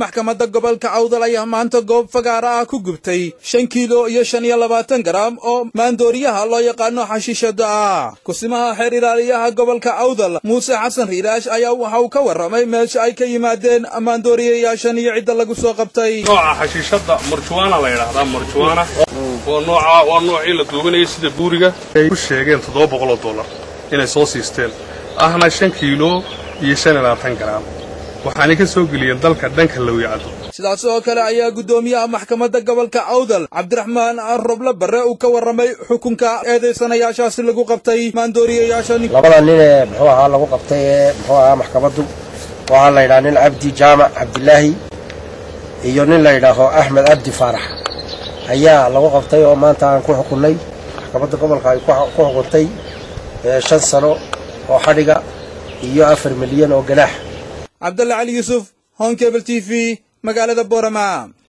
maxkamadda gobolka awdal ayaa maanta goob fagaara ah ku gubtay shan kiilo iyo shan iyo labaatan garaam oo maandooriyaha loo yaqaano xashiishada ah kusimaha xeer ilaaliyaha gobolka awdal muuse xasan riiraash ayaa waxa uu ka warramay meesha ay ka yimaadeen maandooriyayaashan iyo cidda lagu soo qabtay nooca xashiishada marjuwaana la yidhaahdaa marjuwaana waa nooca waa noocii la duubanayay sida buuriga ay ku sheegeen toddoba boqoloo dollar inay soo siisteen ahna shan kiilo iyo shan iyo labaatan garaam waxaanay ka soo geliyeen dalka dhanka lawyacado sidaas oo kale ayaa guddoomiyaha maxkamadda gobolka awdal cabdiraxmaan roble barre uu ka warramay xukunka eedaysanayaashaasi lagu qabtay maandooriyayaashan labada nin ee muxuu ahaa lagu qabtay ee muxuu ahaa maxkamaddu waxaa la yidhaha nin cabdi jaamac cabdilaahi iyo nin la yidhaaho axmed cabdi faarax ayaa lagu qabtay oo maanta aan ku xukunnay maxkamadda gobolka ay ku xukuntay shan sano oo xadhiga iyo afar milyan oo ganaax cabdalle cali yuusuf honkebel t v magaalada boorama